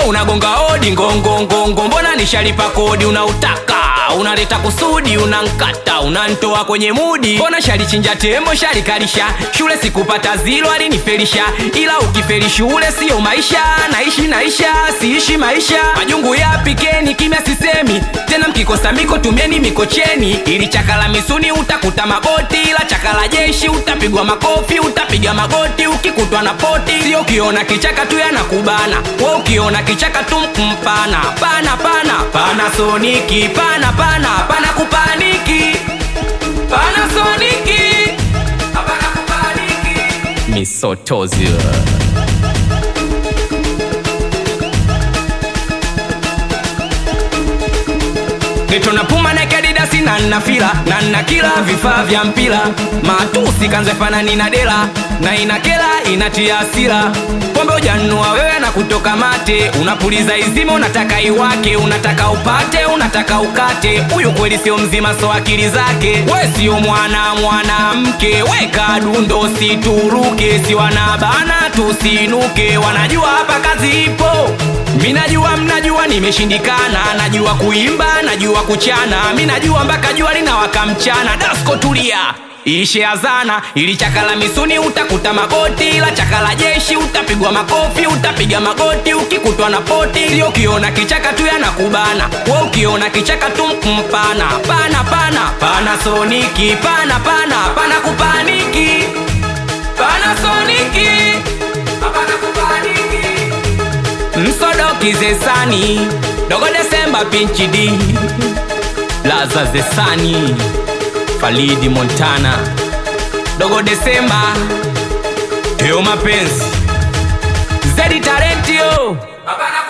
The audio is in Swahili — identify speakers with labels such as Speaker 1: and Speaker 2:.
Speaker 1: unagonga hodi ngongongongo mbona nishalipa kodi unautaka unaleta kusudi unankata unantoa kwenye mudi mbona shalichinja tembo shalikalisha shule sikupata zilo alinifelisha ila ukifeli shule siyo maisha naishi naisha siishi maisha majungu yapikeni kimya sisemi tena mkikosa miko tumieni mikocheni ili chakala misuni utakuta magoti ila chakala jeshi utapigwa makofi utapiga magoti ukikutwa na poti sio ukiona kichaka tu yanakubana we ukiona kichaka tu mpana pana pana pana soniki pana pana pana kupaniki pana soniki hapana kupaniki misotozi Geto na puma na kadidasi na nafila na nakila vifaa vya mpira matusi kanze fanani na dela na inakela inatia hasira pombe ujanua wewe na kutoka mate unapuliza izima unataka iwake unataka upate unataka ukate huyu kweli sio mzima so akili zake we sio mwana mwanamke weka dundo situruke si wanabana tusinuke wanajua hapa kazi ipo mi najua mnajua nimeshindikana najua kuimba najua kuchana mi najua mpaka jua linawaka mchana dasko tulia ishe azana ili chakala misuni utakuta magoti ila chakala jeshi utapigwa makofi utapiga magoti ukikutwa na poti sio ukiona kichaka tu yanakubana we ukiona kichaka tu mpana pana pana pana soniki pana pana pana kupaniki pana soniki hapana kupaniki msodoki zesani dogo desemba pinchi d laza zesani falidi montana dogo desemba teo mapenzi zedi talentio hapana